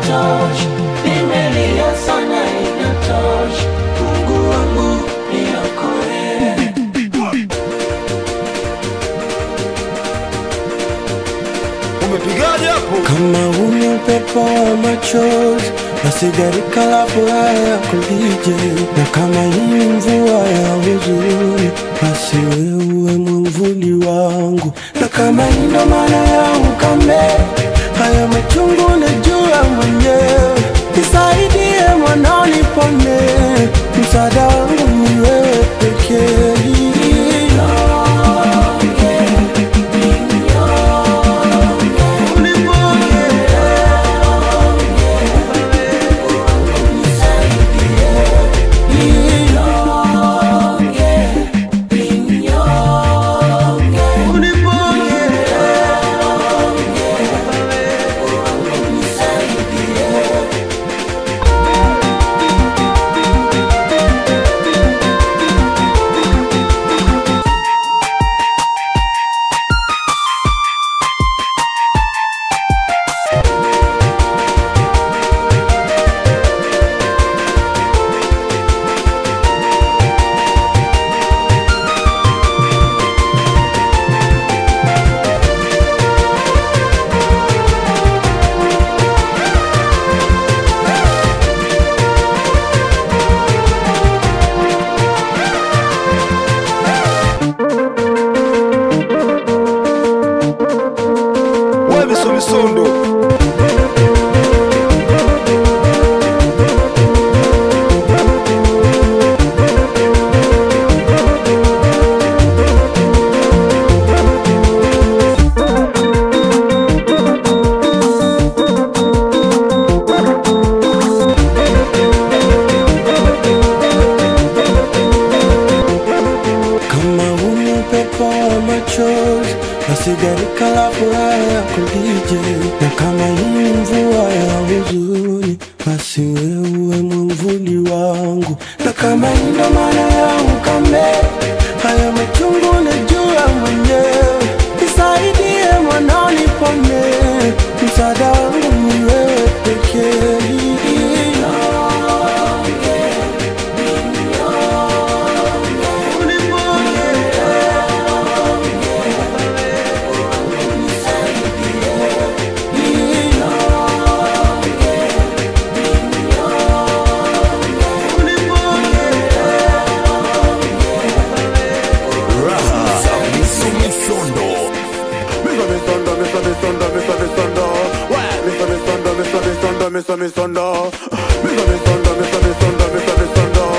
inatosha, nimelia sana inatosha, Mungu wangu niokoe. Umepigaje hapo? Kama huni upepo wa machozi na sigarika la furaha ya kulije, na kama hii mvua ya huzuni, basi wewe mwamvuli wangu, na kama hii ndo maana ya ukame, haya machungu najua mwenyewe, nisaidie mwanao nipone, msaada wangu ni wewe pekee. Wewe miso misondo. Kama huni upepo wa machozi na sigarika la furaha ya kulije, na kama hii mvua ya huzuni, basi wewe mwamvuli wangu, na kama hii ndo maana ya ukame, haya machungu najua mwenyewe, nisaidie mwanao nipone, msaada wangu ni wewe pekee. Miso misondo. Miso misondo, miso misondo, miso misondo. Wewe miso misondo, miso misondo, miso misondo. Miso misondo, miso misondo, miso misondo.